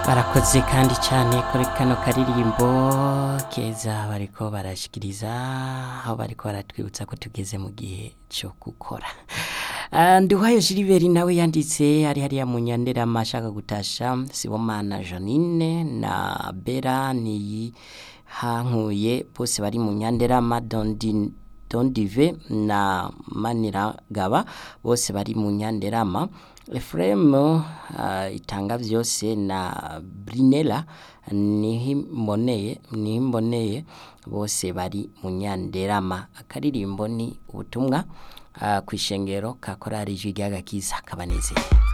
barakoze kandi cyane kuri kano karirimbo keza bariko barashikiriza aho bariko baratwibutsa ko tugeze mu gihe cyo gukora Ah, Nduwayo Gilbert nawe yanditse ari hariya mu Nyanderama ashaka gutasha Sibomana Janine na Bera niyi hankuye bose bari mu Nyanderama Dondi Dondive na Maniragaba bose bari mu Nyanderama Ephraim uh, itanga vyose na Brinella nihimboneye nihimboneye bose bari mu Nyanderama akaririmbo ni ubutumwa uh, kwishengero ka korari Jwi ry'agakiza kabanezeye